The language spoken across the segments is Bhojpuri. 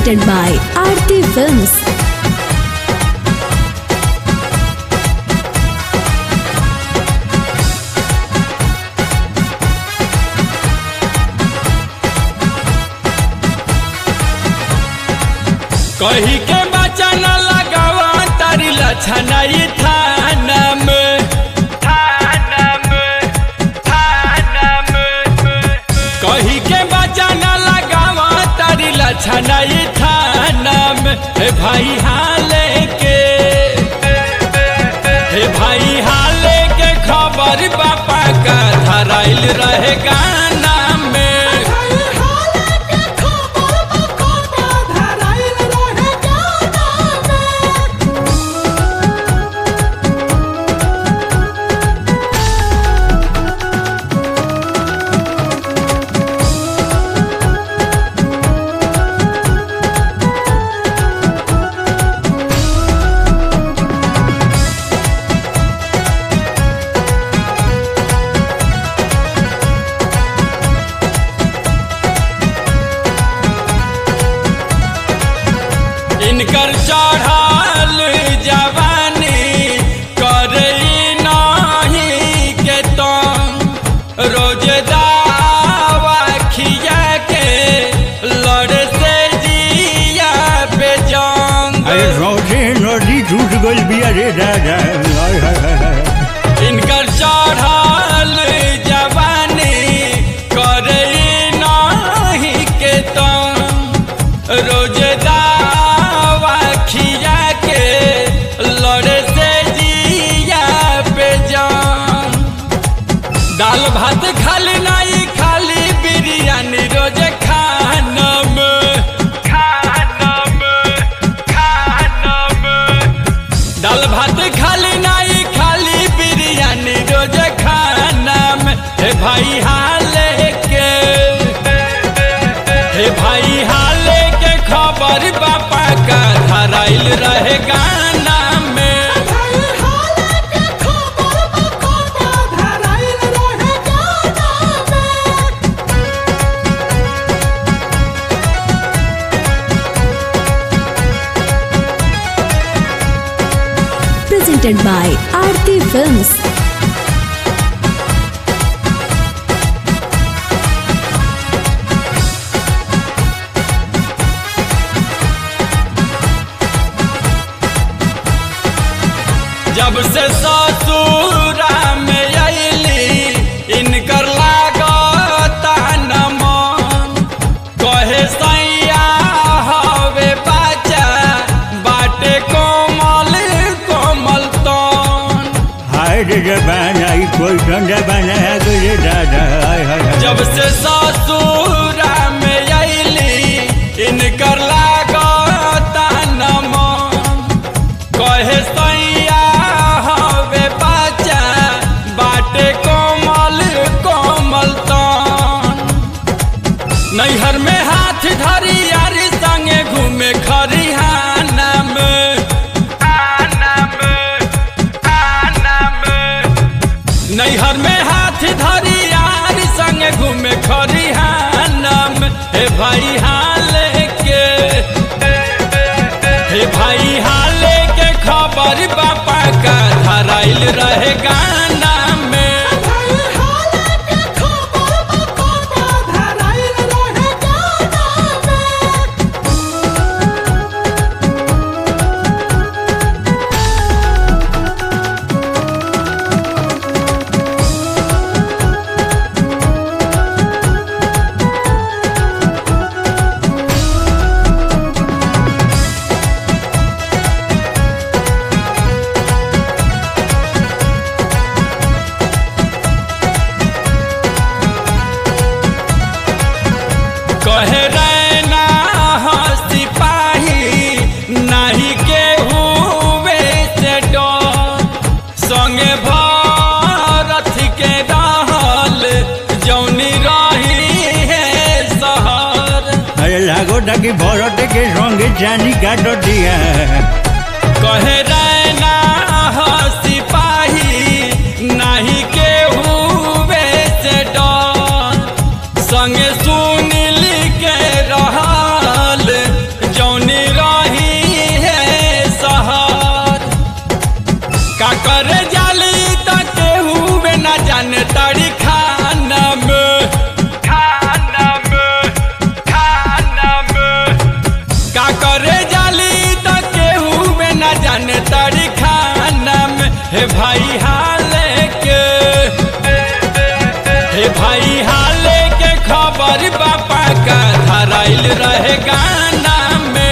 presented by Aarti Films. कही के बच्चा न लगावा तारी लछनाई थाना में थाना में थाना में कही के बच्चा न लगावा तारी लछनाई थाना में हे भाई हाले के हे भाई हाले के खबर बापा का धराइल रहे गाना में इनकर चढ़ल जवानी करई नाही के तंग रोज दावा खिया के लड़ से जिया पे जंग अरे रोजे नदी टूट गई बिया रे दादा हाय हाय हाय हाय इनकर चढ़ल जवानी करई नाही के तंग रोज दावा खिया के लड़े से जिया पे जान दाल भात खाली नहीं खाली बिरयानी रोज खानम खानम खानम दाल भात खाली नहीं खाली बिरयानी रोज खाना में हे भाई हाले के हे भाई हाले के खबर बापा का धराइल रहे गाना में Presented by Aarti Films. जब से ससुरा में अली इनकर लागता न मन कहे सैया हवे बच्चा बाटे कोमल कोमल तन हाय रे जबाना ई कोई ठंडा बनाया गई रे दादा हाय हाय हाय जब से ससुरा में अली इनकर लागता न मन कहे सैया हवे बच्चा बाटे कोमल कोमल तन नैहर में हाथ धरी यारी संगे घूमे खरिहाना में आना में आना में नैहर में हाथ धरी यारी संगे घूमे खरिहाना में हे भाई हाले के हे भाई हाले के खबर बापा का धराइल रहे गाना में कहे रैना हो सिपाही नहीं के हुए से डर संगे भारत के रहल जौनी रही है शहर अरे लागो ताकि भरत के संगे जानी काट दिया कहे रैना हो सिपाही नहीं के हुए से डर संगे सुनील के रहल जौ जाने तारी खाना में खाना में खाना में का करे जाली त केहू में न जाने तारी खाना में हे भाई हाले के हे भाई हाले के खबर बापा का धराइल रहे गाना में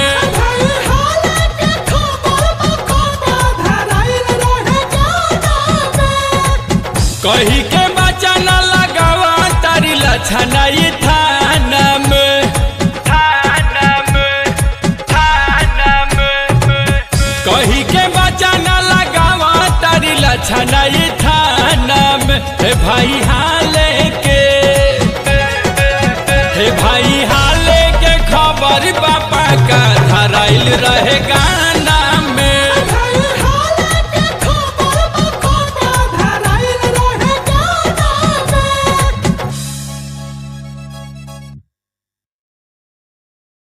कही के बचा न लगावा तारी लछनाई थाना में थाना में थाना में कही के बचा न लगावा तारी लछनाई थाना में हे भाई हाले के हे भाई हाले के खबर बापा का धराइल रहे गाना